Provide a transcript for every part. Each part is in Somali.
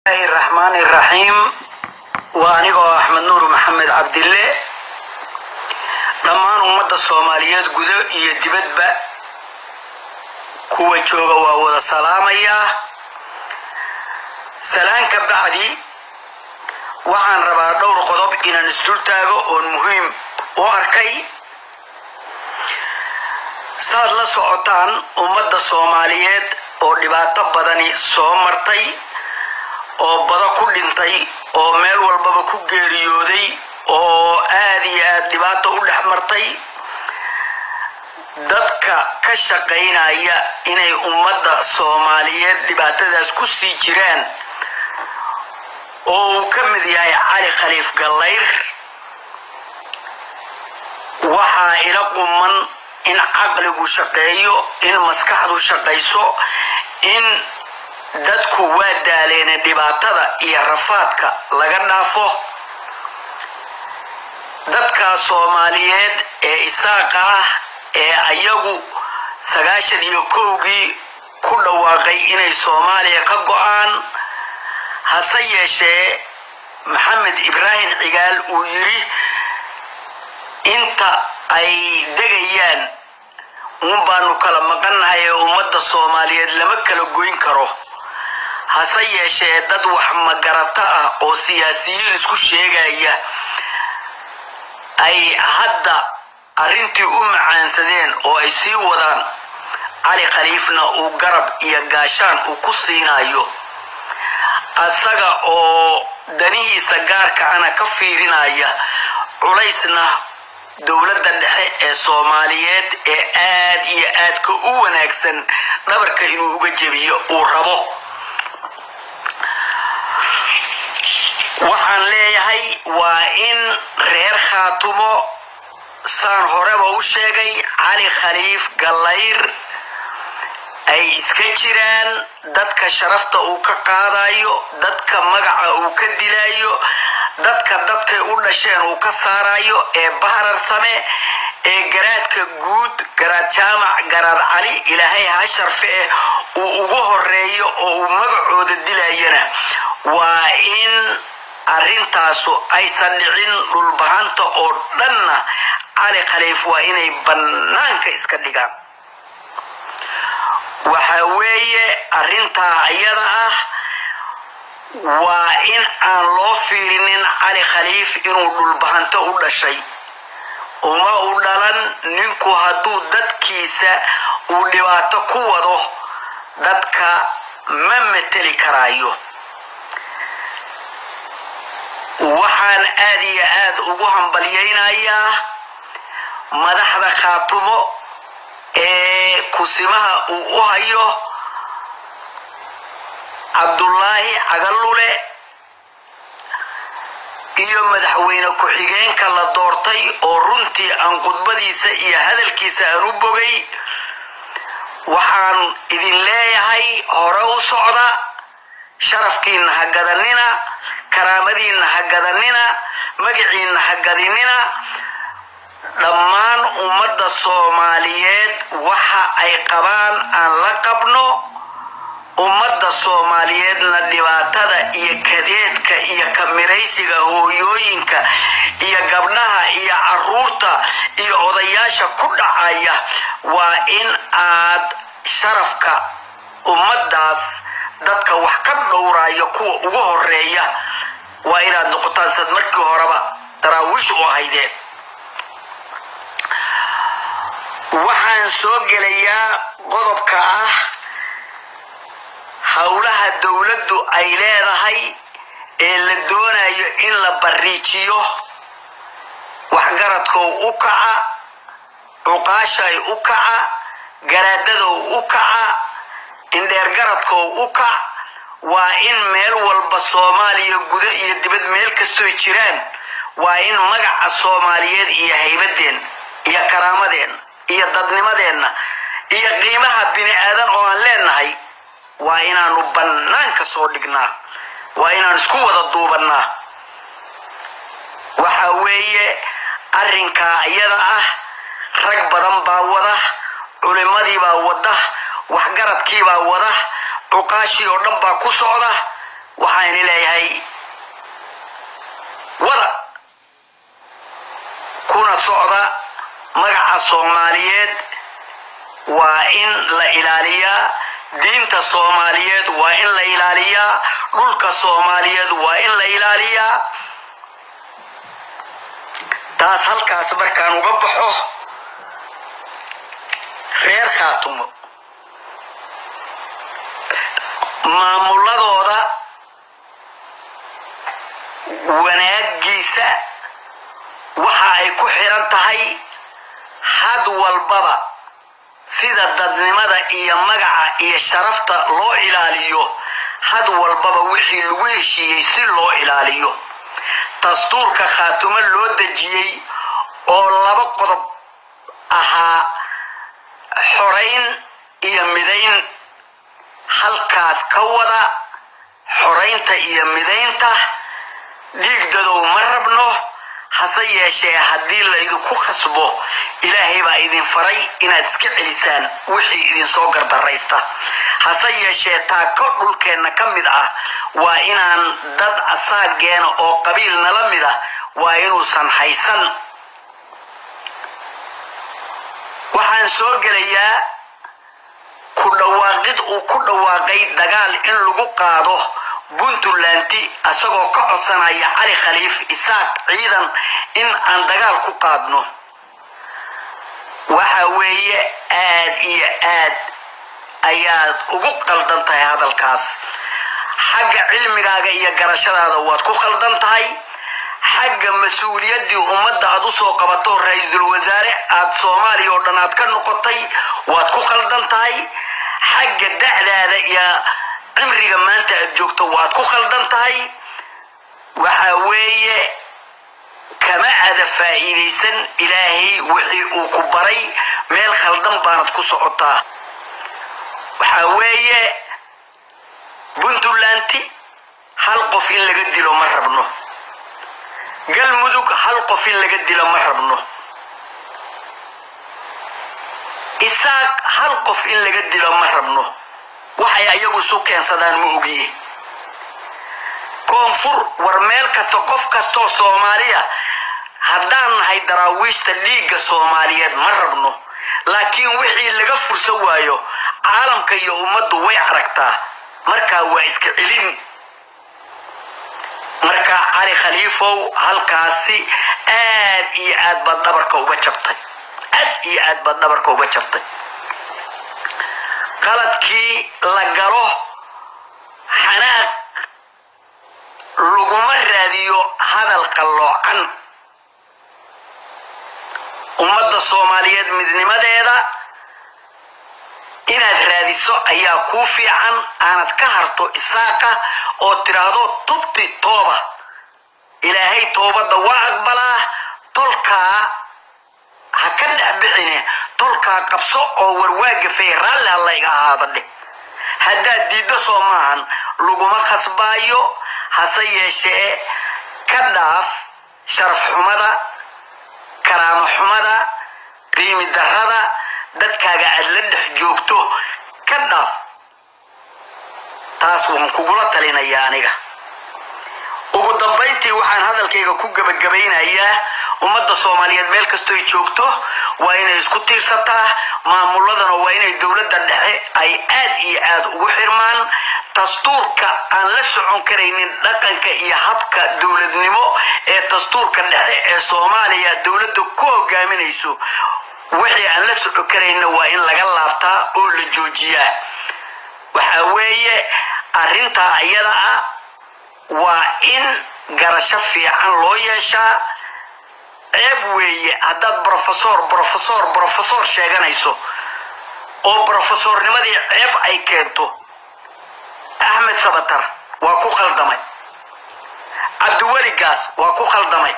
bismillahi raxmaani raxiim waa anigoo axmed nuur maxamed cabdille dhammaan ummadda soomaaliyeed gudo iyo dibadba kuwa jooga waa wada salaamayaa salaan ka bacdi waxaan rabaa dhowr qodob inaan isdul taago oon muhiim u arkay saad la socotaan ummadda soomaaliyeed oo dhibaato badani soo martay oo bado ku dhintay oo meel walbaba ku geeriyooday oo aad iyo aad dhibaato u dhex martay dadka ka shaqaynaya inay ummadda soomaaliyeed dhibaatadaas ku sii jiraan oo uu ka mid yahay cali khaliif gallayr waxaa ila quman in caqligu shaqeeyo in maskaxdu shaqayso in dadku waa daaleena dhibaatada iyo rafaadka laga dhaafo dadka soomaaliyeed ee isaaqa ah ee ayagu sagaashan iyo kowgii ku dhawaaqay inay soomaaliya ka go-aan hase yeeshee maxamed ibraahim cigaal uu yidhi inta ay degayaan uun baanu kala maqannahay ee ummadda soomaaliyeed lama kala goyn karo hase yeeshee dad wax magarato ah oo siyaasiyiin isku sheegaya ay hadda arrintii u macaansadeen oo ay sii wadaan cali khaliifna uu garab iyo gaashaan uu ku siinayo asaga oo danihiisa gaarka ana ka fiirinaya culaysna dowladda dhexe ee soomaaliyeed ee aad iyo aadka u wanaagsan dhabarka inuu uga jebiyo uu rabo waxaan leeyahay waa in reer khaatumo saan horeba u sheegay cali khaliif gallayr ay iska jiraan dadka sharafta uu ka qaadayo dadka magaca uu ka dilayo dadka dadkay u dhasheen uu ka saarayo ee baharar same ee garaadka guud garaad jaamac garaad cali ilaahay ha sharfe eh uu ugu horeeyo oo uu magacooda dilayana waa in arrintaasu aysan dhicin dhulbahanta oo dhanna cali khaliif waa inay bannaanka iska dhigaan waxa weeye arrintaa iyada ah waa in aan loo fiirinin cali khaliif inuu dhulbahanto u dhashay uma u dhalan ninku hadduu dadkiisa uu dhibaato ku wado dadka ma mateli karaayo waxaan aad iyo aad ugu hambalyaynayaa madaxda khaatumo ee kusimaha uu u hayo cabdullaahi cagalule iyo madaxweyne ku-xigeenka la doortay oo runtii aan khudbadiisa iyo hadalkiisa aan u bogay waxaan idin leeyahay hore u socda sharafkiinna ha gadanina karaamadiinna ha gadanina magaciinna ha gadinina dhammaan ummadda soomaaliyeed waxa ay qabaan aan la qabno ummadda soomaaliyeedna dhibaatada iyo kadeedka iyo kamiraysiga hooyooyinka iyo gabdhaha iyo caruurta iyo odayaasha ku dhacaya waa in aad sharafka ummaddaas dadka wax ka dhowraya kuwa ugu horeeya waa inaad noqotaan sad markii horeba daraawiish u ahaydeen waxaan soo gelayaa qodobka ah howlaha dowladdu ay leedahay ee la doonayo in la bariijiyo waxgaradkow u kaca cuqaashay u kaca garaadadow u kaca indheergaradkow u kac waa in meel walba soomaaliya gudo iyo dibad meel kastoy jiraan waa in magaca soomaaliyeed iyo haybadeen iyo karaamadeen iyo dadnimadeenna iyo qiimaha bini aadan oo aan leenahay waa inaanu bannaanka soo dhignaa waa inaan isku wada duubannaa waxa weeye arrinkaa iyada ah rag badan baa wada culimmadiibaa wada waxgaradkiibaa wada cuqaashii oo dhan baa ku socda waxaan leeyahay wada kuna socda magaca soomaaliyeed waa in la ilaaliyaa diinta soomaaliyeed waa in la ilaaliyaa dhulka soomaaliyeed waa in la ilaaliyaa taas halkaas markaan uga baxo reer khaatumo maamuladooda wanaagiisa waxa ay ku xiran tahay had walbaba sida dadnimada iyo magaca iyo sharafta loo ilaaliyo had walbaba wixii lagu heshiiyey si loo ilaaliyo dastuurka khaatumo loo dejiyey oo laba qodob ahaa xorayn iyo midayn halkaas ka wada xoraynta iyo midaynta dhiigdadow ma rabno hase yeeshee haddii laydinku khasbo ilaahay baa idin faray inaad iska celisaan wixii idinsoo gardaraysta hase yeeshee taako dhulkeenna ka mid ah waa inaan dad asaageena oo qabiil nala mid ah waa inuusan haysan waxaan soo gelayaa ku dhawaaqid uu ku dhawaaqay dagaal in lagu qaado puntlanti asagoo ka codsanaya cali khaliif isaaq ciidan in aan dagaal ku qaadno waxa weeye aad iyo aad ayaad ugu qaldan tahay hadalkaas xagga cilmigaaga iyo garashadaada waad ku khaldan tahay xagga mas-uuliyaddii ummadda aad u soo qabato ra-iisul wasaare aad soomaaliya oo dhan aad ka noqotay waad ku khaldan tahay xagga da'daada iyo cimriga maanta aad joogto waad ku khaldan tahay waxa weeye kama ada faa'iidaysan ilaahay wixii uu ku baray meel khaldan baanad ku socotaa waxa weeye puntlanti hal qof in laga dilo ma rabno galmudug hal qof in laga dilo ma rabno isaaq hal qof in laga dilo ma rabno waxay ayagu isu keensadaan ma ogiye koonfur war meel kasta qof kastoo soomaaliya haddaan nahay daraawiishta dhiigga soomaaliyeed ma rabno laakiin wixii laga fursa waayo caalamka iyo ummaddu way aragtaa markaa waa iska celin markaa cali khaliifow halkaasi aad iyo aad baad dhabarka uga jabtay aad iyo aad baad dhabarka uga jabtay qaladkii la galo xanaaq laguma raadiyo hadal qalloocan ummadda soomaaliyeed midnimadeeda inaad raadiso ayaa kuu fiican aanad ka harto isaaqa oo tidhaahdo tubti tooba ilaahay toobadda waa aqbalaa tolkaa ha ka dhex bixine tolkaa qabso oo warwaagafay raalli alla iga ahaada dheh haddaad diiddo soo maahan laguma khasbaayo hase yeeshee ka dhaaf sharaf xumada karaamo xumada qiimi darrada dadkaaga aad la dhex joogto ka dhaaf taas waan kugula talinayaa aniga ugu dambayntii waxaan hadalkayga ku gebagabaynayaa ummadda soomaaliyeed meel kastoy joogto waa inay isku tiirsataa maamuladana waa inay dowladda dhexe ay aad iyo aad ugu xirmaan dastuurka aan la socon karaynin dhaqanka iyo habka dowladnimo ee dastuurka dhexe ee soomaaliya dowladda ku hogaaminayso wixii aan la socon karayna waa in laga laabtaa oo la joojiyaa waxa weeye arrintaa iyada ah waa in garasho fiican loo yeeshaa ceeb weeye haddaad brofesor brofesor brofesor sheeganayso oo brofesornimadii ceeb ay keento axmed sabatar waa ku khaldamay cabdiweli gaas waa ku khaldamay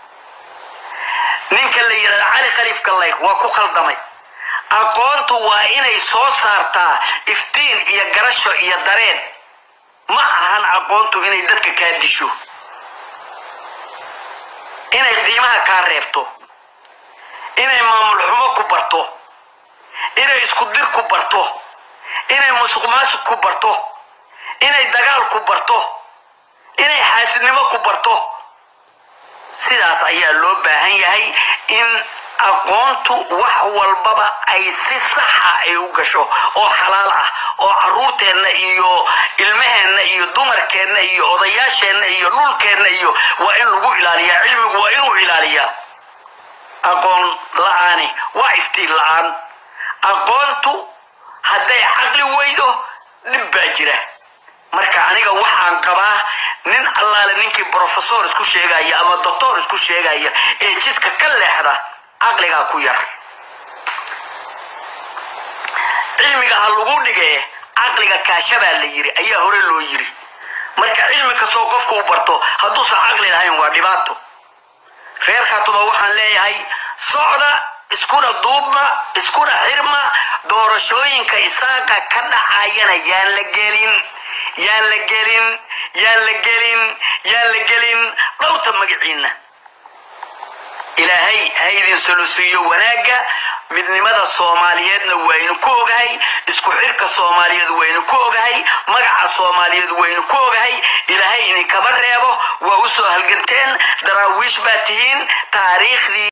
ninka la yidhahda cali khaliif gallayr waa ku khaldamay aqoontu waa inay soo saartaa iftiin iyo garasho iyo dareen ma ahan aqoontu inay dadka kaa disho inay qiimaha kaa reebto inay maamul xumo ku barto inay isku dir ku barto inay musuq maasuq ku barto inay dagaal ku barto xaasidnimo ku barto sidaas ayaa loo baahan yahay in aqoontu wax walbaba ay si saxa ay u gasho oo xalaal ah oo caruurteenna iyo ilmaheenna iyo dumarkeenna iyo odayaasheenna iyo dhulkeenna iyo waa in lagu ilaaliyaa cilmigu waa inuu ilaaliyaa aqoon la-aani waa iftiin la-aan aqoontu hadday caqli weydo dhib baa jira marka aniga waxaan qabaa nin allaale ninkii brofesor isku sheegaya ama doctor isku sheegaya ee jidka ka leexda caqligaa ku yar cilmiga ha lagu dhige caqliga kaashabaa la yiri ayaa hore loo yiri marka cilmi kastoo qofku u barto hadduusan caqli lahayn waa dhibaato reer khatuma waxaan leeyahay socda iskuna duubma iskuna xirma doorashooyinka isaaqa ka dhacayana yaan la gelin yaan la gelin yaan la gelin yaan la gelin dhowrta magaciinna ilaahay ha idin solusiiyo wanaagga midnimada soomaaliyeedna waynu ku ogahay isku xirka soomaaliyeed waynu ku ogahay magaca soomaaliyeed waynu ku ogahay ilaahay idinkama reebo waa u soo halganteen daraawiish baa tihiin taariikhdii